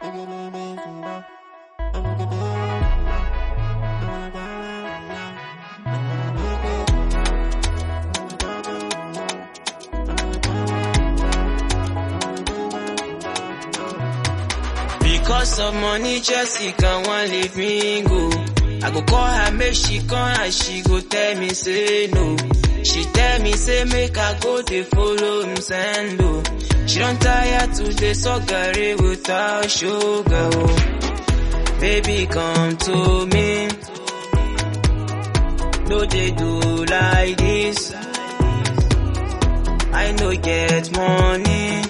Because of money, Jessica won't leave me go. I go call her, make she come and she go tell me say no. She tell me say make I go dey follow him send oh. She don't tire to dey sugary without sugar oh. Baby come to me. No dey do like this. I no get money.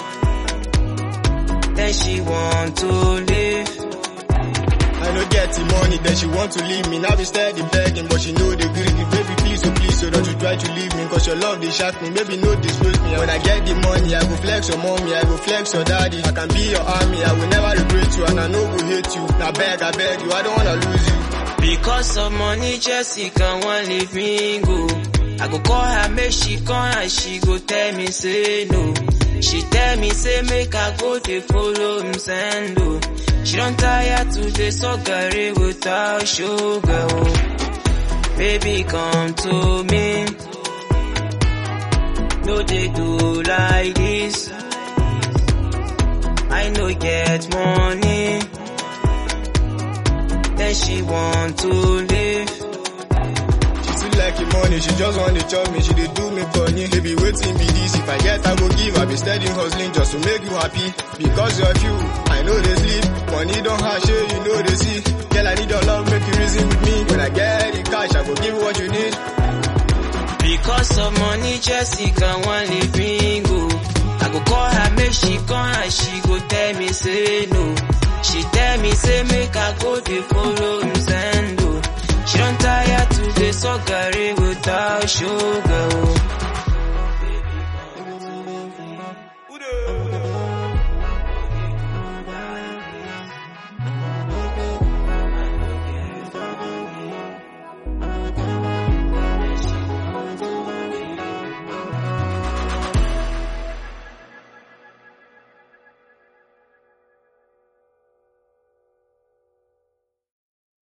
Then she want to leave. I no get the money, then she want to leave me. Now be steady begging, but she know the greedy. Baby, please, oh please, so don't you try to leave me. Cause your love, they shock me. Maybe no disgrace me. When I get the money, I go flex your mommy, I go flex your daddy. I can be your army, I will never regret you, and I know go hate you. Now beg, I beg you, I don't wanna lose you. Because of money, Jessica won't leave me go. I go call her, make she come and she go tell me say no. She tell me say make I go dey follow him send oh. She don't tire to dey sugary without sugar oh. Baby come to me. No dey do like this. I no get money. Then she want to leave. She too like the money, she just want to chop me, she dey do me funny. Baby, waiting be this, if I get, I go give, I be steady hustling just to make you happy. Because of you, I know they sleep, money don't hash, eh, you know they see. Girl, I need your love, make you reason with me. When I get the cash, I go give you what you need. Because of money, Jessica won't leave me go. I go call her, make she come and she go tell me say no. She tell me say make I go dey follow him send oh. She don't tire to dey sugary without sugar oh.